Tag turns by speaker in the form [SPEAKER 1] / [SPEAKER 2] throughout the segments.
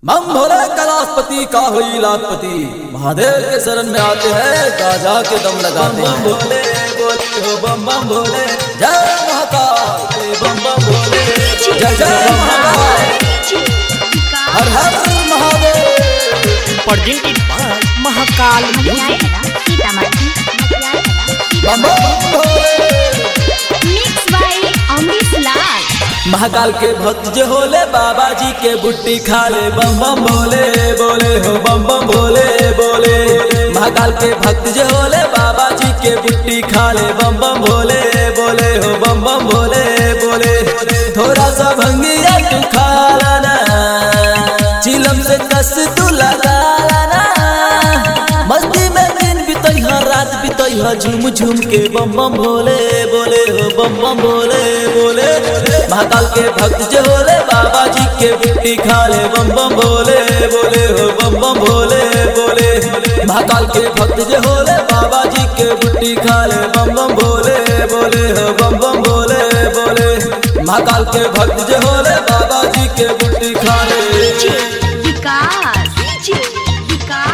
[SPEAKER 1] मम भोले कैलाशपति का हुई लाखपति महादेव के शरण में आते हैं गाजा के दम लगाते हैं भोले बोले हो बम बम भोले जय महाकाल बम बम भोले जय जय महाकाल हर हर Mahadev
[SPEAKER 2] presented by Mahakal Music.
[SPEAKER 3] Sitamarhi
[SPEAKER 1] बम बम भोले
[SPEAKER 3] मिक्स बाय अमरीश लाल
[SPEAKER 1] महाकाल के भक्त जो होले बाबा जी के बुट्टी खा ले बम बम बोले बोले हो बम बम बोले बोले महाकाल के भक्त जो होले बाबा जी के बुट्टी खा ले बम बम बोले बोले हो बम बम बोले बोले थोड़ा सा भंगिया तू खा लाना चिलम से कस तू लगा लाना मस्ती में दिन बितैहा रात बितैहा झूम झूम के बम बम भोले बोले हो बम बम भोले बोले महाकाल के भक्त जो होले बाबा जी के बिट्टी खा ले बम बम भोले बोले हो बम बम भोले बोले महाकाल के भक्त जो होले बाबा जी के बुट्टी खा ले बम बम भोले बोले हो बम बम भोले बोले महाकाल के भक्त जो होले बाबा जी के बुट्टी खा ले
[SPEAKER 3] विकास विकास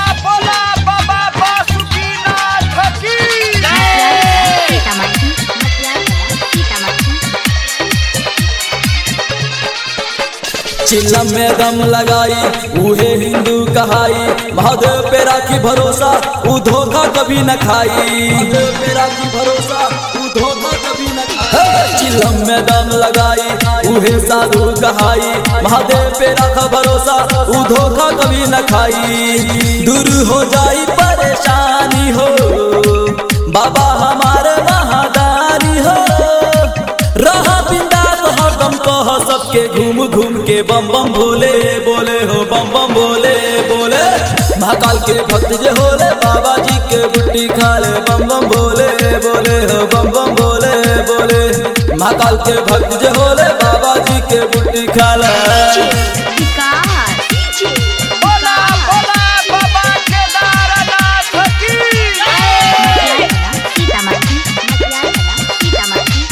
[SPEAKER 3] सीतामढ़ी सीतामढ़ी
[SPEAKER 1] चिल्लम में दम लगाई उहे हिंदू कहाई महादेव पे राखी भरोसा ऊ धोखा कभी न खाई महादेव पे राखी भरोसा ऊ धोखा कभी न खाई चिल्लम में दम लगाई उहे साधु कहाई महादेव पे राखा भरोसा ऊ धोखा कभी न खाई दूर हो जाई परेशानी हो बाबा हमारे महादानी हो रहा बिंदास हरदम कह सबके घूम घूम के बम बम भोले बोले हो बम बम भोले बोले महाकाल के भक्त जे होले बाबा जी के बुट्टी खा ले बम बम भोले बोले हो बम बम भोले बोले महाकाल के भक्त जे होले बाबा जी के बुट्टी खा ले
[SPEAKER 3] विकास सीतामढ़ी सीतामढ़ी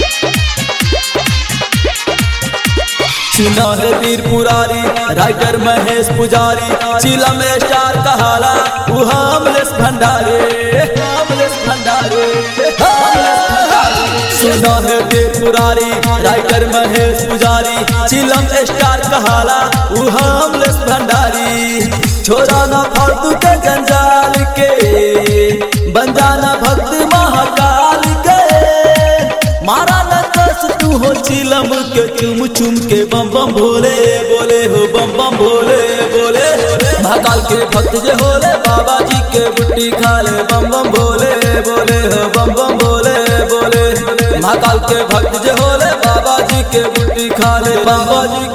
[SPEAKER 1] सुना है वीर पुरारी राइटर महेश पुजारी चिला में स्टार कहाला वो हामलेस भंडारे हामलेस भंडारे हामलेस भंडारे। सुना है वीर पुरारी राइटर महेश पुजारी चिलम स्टार कहाला वो हामलेस भंडारी छोरा ना फालतू के जंजाल के बन जाना भक्त महाकाल के मारा न कस तू हो चिलम के चुम चुम के बम बम भोले बोले हो बम बम भोले बोले महाकाल के भक्त जे होले बाबा जी के बुट्टी खा ले बम बम भोले बोले हो बम बम भोले बोले महाकाल के भक्त जे होले बाबा जी के बुट्टी खा ले बाबा जी